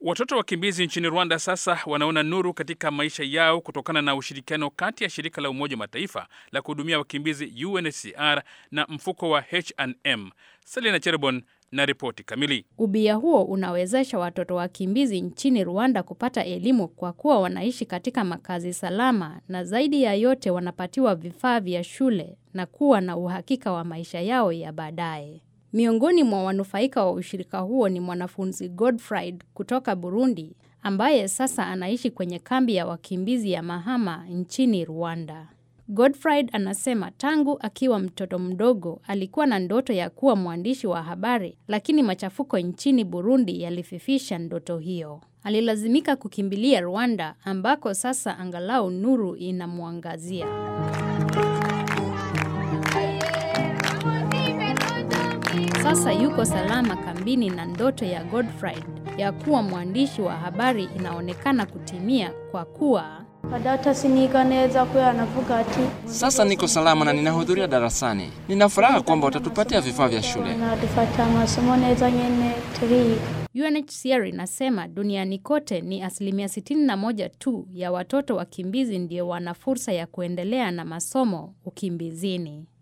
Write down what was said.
Watoto wakimbizi nchini Rwanda sasa wanaona nuru katika maisha yao kutokana na ushirikiano kati ya shirika la Umoja wa Mataifa la kuhudumia wakimbizi UNHCR na mfuko wa H&M. Selina Cherbon na ripoti kamili. Ubia huo unawezesha watoto wakimbizi nchini Rwanda kupata elimu kwa kuwa wanaishi katika makazi salama na zaidi ya yote wanapatiwa vifaa vya shule na kuwa na uhakika wa maisha yao ya baadaye. Miongoni mwa wanufaika wa ushirika huo ni mwanafunzi Godfried kutoka Burundi ambaye sasa anaishi kwenye kambi ya wakimbizi ya Mahama nchini Rwanda. Godfried anasema tangu akiwa mtoto mdogo alikuwa na ndoto ya kuwa mwandishi wa habari, lakini machafuko nchini Burundi yalififisha ndoto hiyo. Alilazimika kukimbilia Rwanda ambako sasa angalau nuru inamwangazia. Sasa yuko salama kambini na ndoto ya Godfried ya kuwa mwandishi wa habari inaonekana kutimia kwa kuwa Data siniga neza kubera anavuga ati Sasa niko salama na ninahudhuria darasani. Nina furaha kwamba watatupatia vifaa vya shule. nadufata amasomo neza nyene turiga UNHCR inasema duniani kote ni asilimia 61 tu ya watoto wakimbizi ndio wana fursa ya kuendelea na masomo ukimbizini.